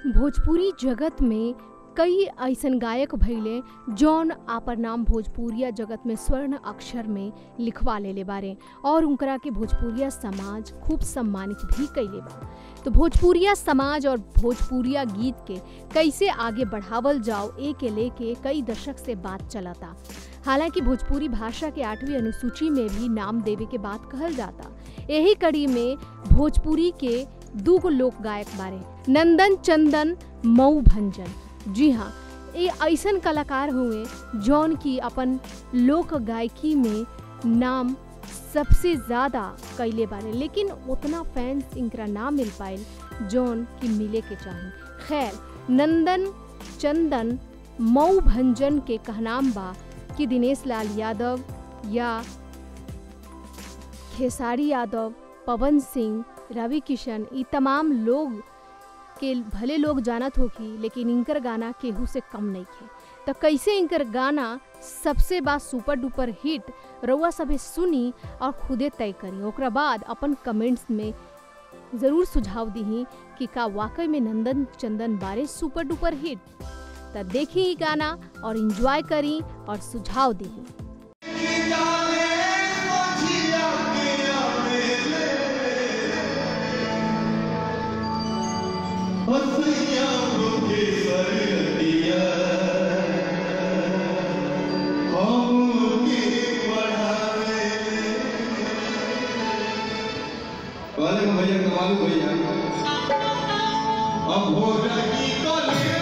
भोजपुरी जगत में कई ऐसन गायक भइले जौन आपन नाम भोजपुरिया जगत में स्वर्ण अक्षर में लिखवा लेले बारे और उनकरा के भोजपुरिया समाज खूब सम्मानित भी कैले बा तो भोजपुरिया समाज और भोजपुरिया गीत के कैसे आगे बढ़ावल जाओ ए के लेके कई दशक से बात चलता हालांकि भोजपुरी भाषा के आठवीं अनुसूची में भी नाम देवे के बात कहल जाता यही कड़ी में भोजपुरी के दूगो लोक गायक बारे नंदन चंदन मऊ भंजन जी हाँ ये ऐसन कलाकार हुए जौन की अपन लोक गायकी में नाम सबसे ज़्यादा कैले बारे लेकिन उतना फैंस इनकरा ना मिल पाइल जौन की मिले के चाही खैर नंदन चंदन मऊ भंजन के कहनाम बा कि दिनेश लाल यादव या खेसारी यादव पवन सिंह रवि किशन ये तमाम लोग के भले लोग जानत होखी लेकिन इनकर गाना केहू से कम नहीं खे तो कैसे इनकर गाना सबसे बात सुपर डुपर हिट रउआ सभे सुनी और खुदे तय करी ओकरा बाद अपन कमेंट्स में ज़रूर सुझाव दीही कि का वाकई में नंदन चंदन बारे सुपर डुपर हिट तो देखी ई गाना और इंजॉय करी और सुझाव दीही वाले को भैया कमालू भैया अब हो जाएगी तो ले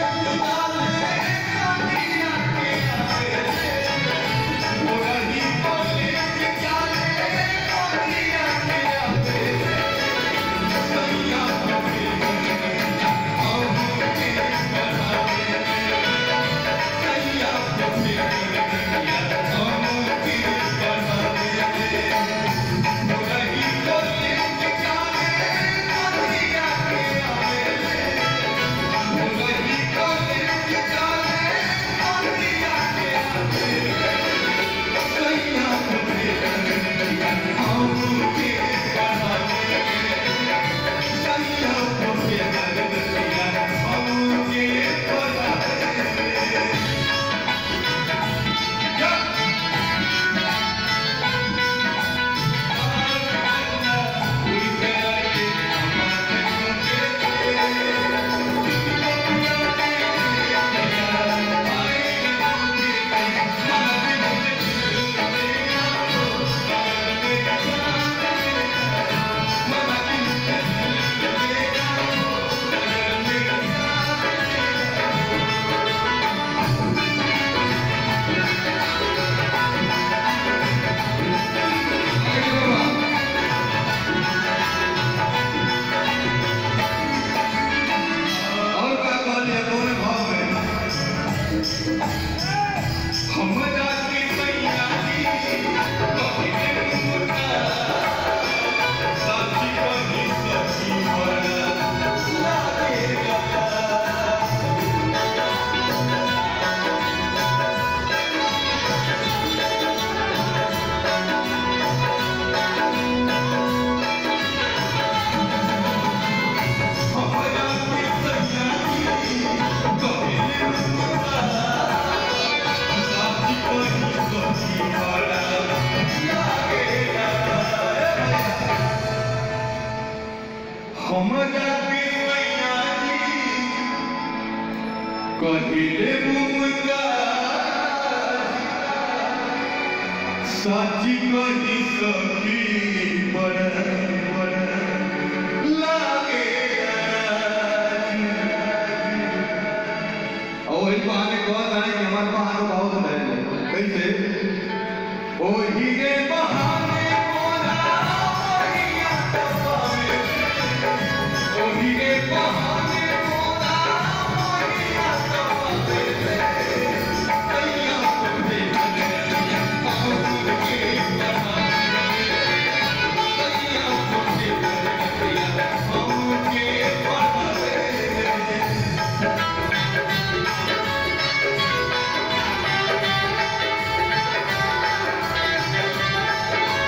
और का कहलिए कौन भाव में हमरा की मैया की कहले मुर्गा साथी कही सखी बड़ा लागेगा हमरा की मैया की कहले मुर्गा साथी कही सखी बड़ा लागेगा हमरा की मैया की कहले मुर्गा साथी कही सखी बड़ा बड़ा लागेगा और इस बहाने कौन आए कि हमारे बहाने बहुत है कैसे ओ हीरे बहाने मोरा मोरिया तबावे ओ हीरे बहाने मोरा मोरिया तबावे कैया तुम्हें कन्हैया बाबू के बहाने कैया तुम्हें कन्हैया बाबू के बहाने Thank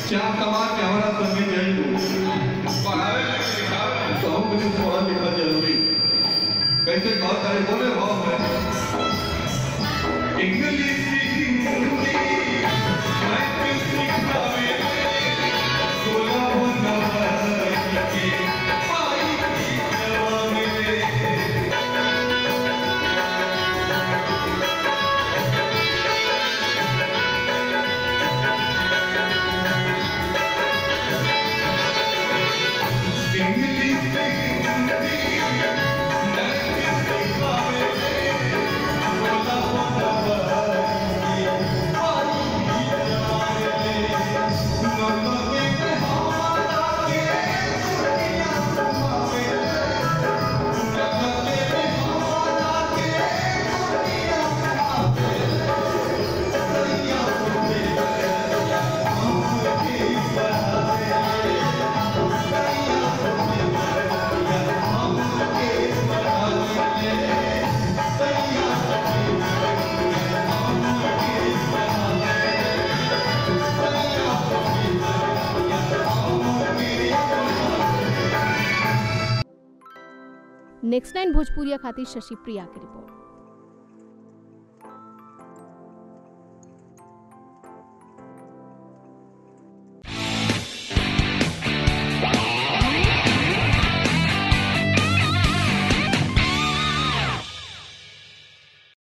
चार कमा के हमारा संगे जाइए पढ़ावे के लिखावे तो हम कुछ पढ़ा लिखा जरूरी कैसे कह करे बोले भाव में इंग्लिश हिंदी मैथ सिखावे सोलह नंबर के पाई जवानी नेक्स्ट नाइन भोजपुरिया खातिर शशि प्रिया की रिपोर्ट